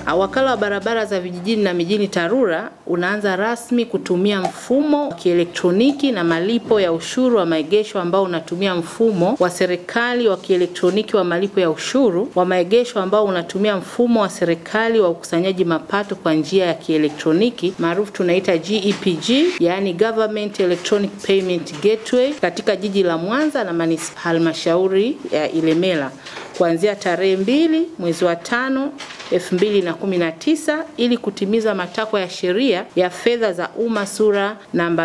Wakala wa barabara za vijijini na mijini TARURA unaanza rasmi kutumia mfumo wa kielektroniki na malipo ya ushuru wa maegesho ambao unatumia mfumo wa serikali wa kielektroniki wa malipo ya ushuru wa maegesho ambao unatumia mfumo wa serikali wa ukusanyaji mapato kwa njia ya kielektroniki maarufu tunaita GEPG, yani Government Electronic Payment Gateway katika jiji la Mwanza na manispa halmashauri ya Ilemela kuanzia tarehe mbili mwezi wa tano 2019 ili kutimiza matakwa ya sheria ya fedha za umma sura namba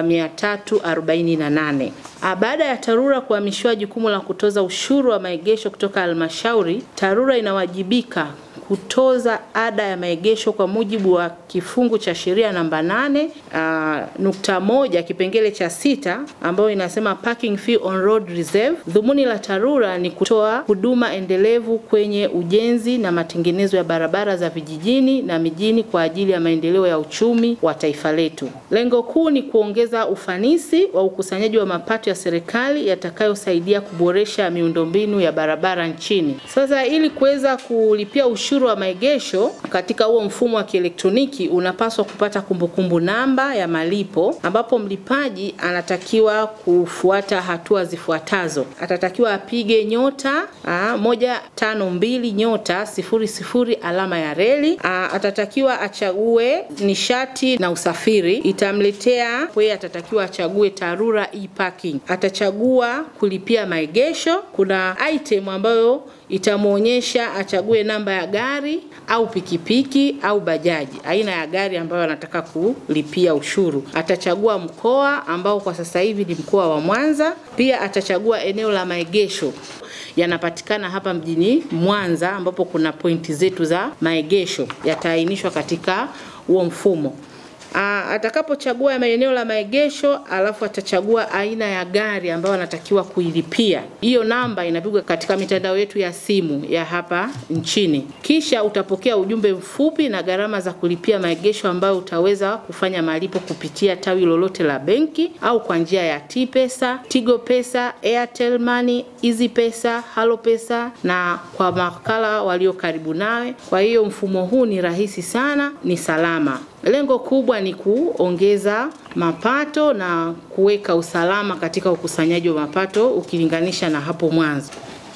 348. Baada ya TARURA kuhamishiwa jukumu la kutoza ushuru wa maegesho kutoka halmashauri, TARURA inawajibika kutoza ada ya maegesho kwa mujibu wa kifungu cha sheria namba nane uh, nukta moja kipengele cha sita ambayo inasema parking fee on road reserve. Dhumuni la TARURA ni kutoa huduma endelevu kwenye ujenzi na matengenezo ya barabara za vijijini na mijini kwa ajili ya maendeleo ya uchumi wa taifa letu. Lengo kuu ni kuongeza ufanisi wa ukusanyaji wa mapato ya serikali yatakayosaidia kuboresha miundombinu ya barabara nchini. Sasa ili kuweza kulipia ushuru wa maegesho katika huo mfumo wa kielektroniki unapaswa kupata kumbukumbu namba ya malipo ambapo mlipaji anatakiwa kufuata hatua zifuatazo. Atatakiwa apige nyota aa, moja tano mbili nyota sifuri sifuri alama ya reli. Aa, atatakiwa achague nishati na usafiri, itamletea kwa atatakiwa achague TARURA e-parking. Atachagua kulipia maegesho. Kuna item ambayo itamwonyesha achague namba ya gari au pikipiki au bajaji, aina ya gari ambayo anataka kulipia ushuru. Atachagua mkoa ambao kwa sasa hivi ni mkoa wa Mwanza. Pia atachagua eneo la maegesho yanapatikana hapa mjini Mwanza, ambapo kuna pointi zetu za maegesho yataainishwa katika huo mfumo. Aa, atakapochagua maeneo la maegesho alafu atachagua aina ya gari ambayo anatakiwa kuilipia. Hiyo namba inapigwa katika mitandao yetu ya simu ya hapa nchini. Kisha utapokea ujumbe mfupi na gharama za kulipia maegesho ambayo utaweza kufanya malipo kupitia tawi lolote la benki au kwa njia ya T-Pesa, Tigo Pesa, Airtel Money, Easy Pesa, Halo Pesa na kwa makala walio karibu nawe. Kwa hiyo mfumo huu ni rahisi sana, ni salama. Lengo kubwa ni kuongeza mapato na kuweka usalama katika ukusanyaji wa mapato ukilinganisha na hapo mwanzo.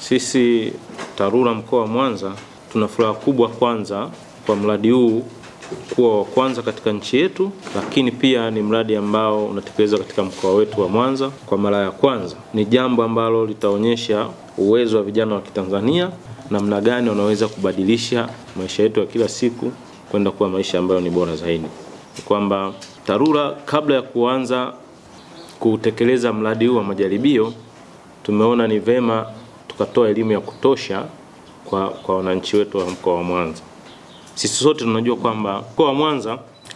Sisi TARURA mkoa wa Mwanza tuna furaha kubwa kwanza kwa mradi huu kuwa wa kwanza katika nchi yetu, lakini pia ni mradi ambao unatekelezwa katika mkoa wetu wa Mwanza kwa mara ya kwanza. Ni jambo ambalo litaonyesha uwezo wa vijana wa Kitanzania, namna gani wanaweza kubadilisha maisha yetu ya kila siku kwenda kuwa maisha ambayo ni bora zaidi. Ni kwamba TARURA kabla ya kuanza kutekeleza mradi huu wa majaribio, tumeona ni vema tukatoa elimu ya kutosha kwa, kwa wananchi wetu wa mkoa wa Mwanza. Sisi sote tunajua kwamba mkoa wa Mwanza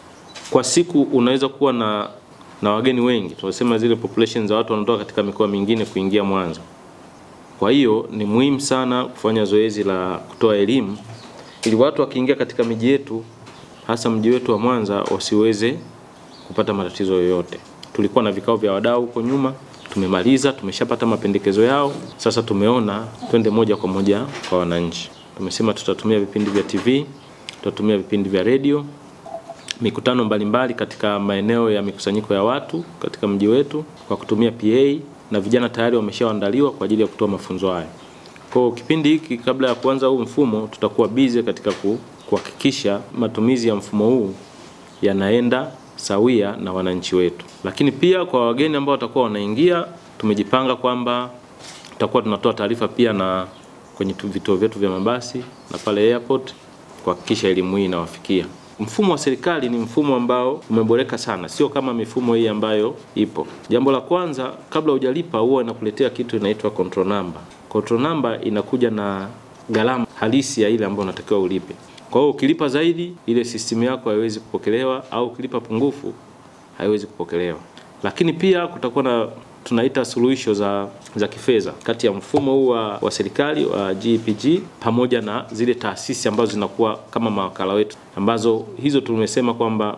kwa siku unaweza kuwa na, na wageni wengi, tunasema zile population za watu wanatoka katika mikoa mingine kuingia Mwanza. Kwa hiyo ni muhimu sana kufanya zoezi la kutoa elimu ili watu wakiingia katika miji yetu hasa mji wetu wa Mwanza wasiweze kupata matatizo yoyote. Tulikuwa na vikao vya wadau huko nyuma, tumemaliza, tumeshapata mapendekezo yao. Sasa tumeona twende moja kwa moja kwa wananchi. Tumesema tutatumia vipindi vya TV, tutatumia vipindi vya redio, mikutano mbalimbali katika maeneo ya mikusanyiko ya watu katika mji wetu kwa kutumia PA na vijana tayari wameshaandaliwa kwa ajili ya kutoa mafunzo haya. Kwa kipindi hiki kabla ya kuanza huu mfumo tutakuwa busy katika kuhakikisha matumizi ya mfumo huu yanaenda sawia na wananchi wetu. Lakini pia kwa wageni ambao watakuwa wanaingia, tumejipanga kwamba tutakuwa tunatoa taarifa pia na kwenye vituo vyetu vya mabasi na pale airport kuhakikisha elimu hii inawafikia. Mfumo wa serikali ni mfumo ambao umeboreka sana, sio kama mifumo hii ambayo ipo. Jambo la kwanza, kabla hujalipa huwa inakuletea kitu inaitwa control number. Control number inakuja na gharama halisi ya ile ambayo unatakiwa ulipe. Kwa hiyo ukilipa zaidi, ile system yako haiwezi kupokelewa, au ukilipa pungufu haiwezi kupokelewa. Lakini pia kutakuwa na tunaita suluhisho za, za kifedha kati ya mfumo huu wa, wa serikali wa GPG pamoja na zile taasisi ambazo zinakuwa kama mawakala wetu, ambazo hizo tumesema kwamba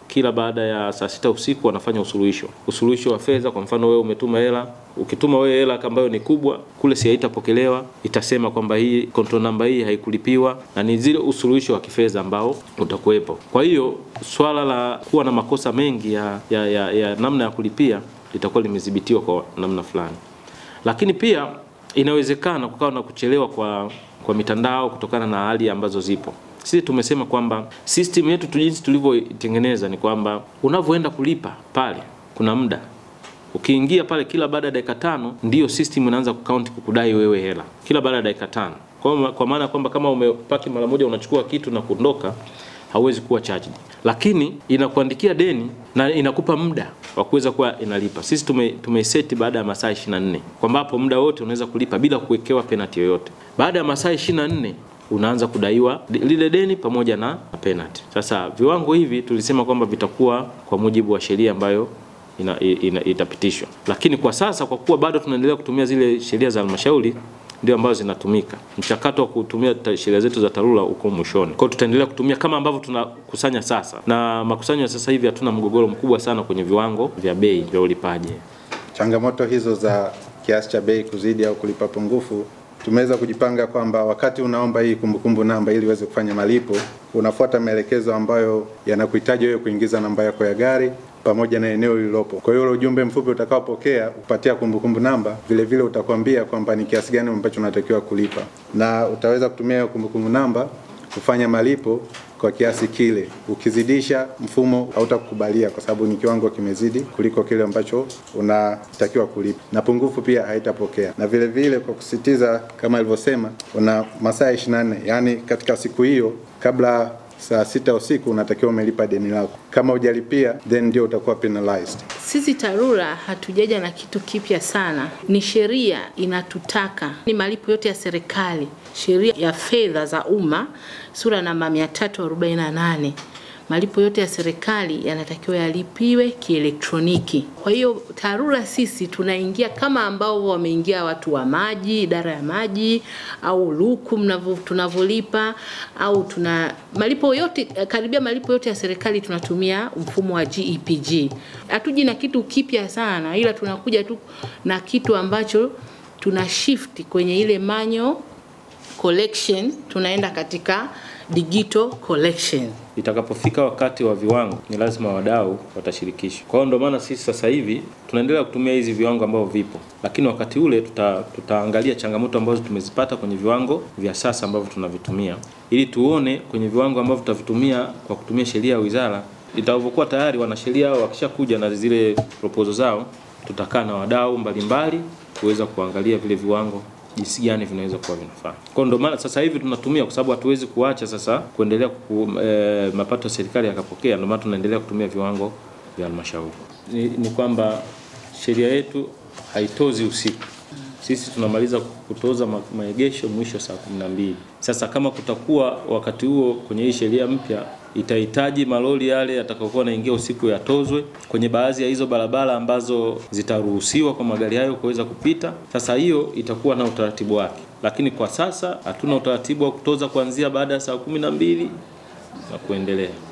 kila baada ya saa sita usiku wanafanya usuluhisho, usuluhisho wa fedha. Kwa mfano wewe umetuma hela, ukituma wewe hela ambayo ni kubwa, kule si haitapokelewa, itasema kwamba hii control number hii haikulipiwa, na ni zile usuluhisho wa kifedha ambao utakuwepo. Kwa hiyo swala la kuwa na makosa mengi ya, ya, ya, ya namna ya kulipia litakuwa limedhibitiwa kwa namna fulani, lakini pia inawezekana kukawa na kuchelewa kwa, kwa mitandao kutokana na hali ambazo zipo. Sisi tumesema kwamba system yetu tu jinsi tulivyoitengeneza ni kwamba unavyoenda kulipa pale kuna muda ukiingia pale, kila baada ya dakika tano ndiyo system inaanza kukaunti kukudai wewe hela kila baada ya dakika tano. Kwa, kwa maana kwamba kama umepaki mara moja unachukua kitu na kuondoka hauwezi kuwa charged, lakini inakuandikia deni na inakupa muda wa kuweza kuwa inalipa. Sisi tume tumeiseti baada ya masaa 24 kwamba hapo muda wote unaweza kulipa bila kuwekewa penalty yoyote. Baada ya masaa 24 unaanza kudaiwa lile deni pamoja na penalty. Sasa viwango hivi tulisema kwamba vitakuwa kwa mujibu wa sheria ambayo ina, ina, itapitishwa, lakini kwa sasa kwa kuwa bado tunaendelea kutumia zile sheria za halmashauri ndio ambazo zinatumika. Mchakato wa kutumia sheria zetu za TARURA uko mwishoni, kwa hiyo tutaendelea kutumia kama ambavyo tunakusanya sasa, na makusanyo ya sasa hivi hatuna mgogoro mkubwa sana kwenye viwango vya bei vya ulipaji. Changamoto hizo za kiasi cha bei kuzidi au kulipa pungufu tumeweza kujipanga kwamba wakati unaomba hii kumbukumbu namba ili uweze kufanya malipo, unafuata maelekezo ambayo yanakuhitaji wewe kuingiza namba yako ya gari pamoja na eneo lililopo. Kwa hiyo ule ujumbe mfupi utakaopokea kupatia kumbukumbu namba, vile vile utakwambia kwamba ni kiasi gani ambacho unatakiwa kulipa, na utaweza kutumia kumbukumbu namba kufanya malipo kwa kiasi kile. Ukizidisha, mfumo hautakukubalia kwa sababu ni kiwango kimezidi kuliko kile ambacho unatakiwa kulipa, na pungufu pia haitapokea. Na vile vile kwa kusitiza, kama alivyosema, una masaa 24 yani katika siku hiyo kabla saa sita usiku unatakiwa umelipa deni lako. Kama hujalipia then ndio utakuwa penalized. Sisi TARURA hatujaja na kitu kipya sana, ni sheria inatutaka ni malipo yote ya serikali, sheria ya fedha za umma sura namba 348 malipo yote ya serikali yanatakiwa yalipiwe kielektroniki. Kwa hiyo TARURA sisi tunaingia kama ambao wameingia watu wa maji, idara ya maji au luku mnavyo tunavyolipa au tuna malipo yote karibia malipo yote ya serikali tunatumia mfumo wa GEPG. Hatuji na kitu kipya sana, ila tunakuja tu na kitu ambacho tuna shift kwenye ile manual collection tunaenda katika digital collection. Itakapofika wakati wa viwango, ni lazima wadau watashirikishwa. Kwa hiyo ndio maana sisi sasa hivi tunaendelea kutumia hizi viwango ambavyo vipo, lakini wakati ule tuta, tutaangalia changamoto ambazo tumezipata kwenye viwango vya sasa ambavyo tunavitumia, ili tuone kwenye viwango ambavyo tutavitumia kwa kutumia sheria ya wizara itavyokuwa tayari wanasheria hao wakishakuja na zile proposal zao, tutakaa na wadau mbalimbali kuweza kuangalia vile viwango jinsi gani vinaweza kuwa vinafaa. Kwa ndio maana sasa hivi tunatumia, kwa sababu hatuwezi kuacha sasa kuendelea ku, e, mapato ya serikali yakapokea. Ndio maana tunaendelea kutumia viwango vya halmashauri. Ni, ni kwamba sheria yetu haitozi usiku. Sisi tunamaliza kutoza ma, maegesho mwisho saa kumi na mbili. Sasa kama kutakuwa wakati huo kwenye hii sheria mpya itahitaji malori yale yatakayokuwa naingia usiku yatozwe kwenye baadhi ya hizo barabara ambazo zitaruhusiwa kwa magari hayo kuweza kupita. Sasa hiyo itakuwa na utaratibu wake, lakini kwa sasa hatuna utaratibu wa kutoza kuanzia baada ya saa kumi na mbili na kuendelea.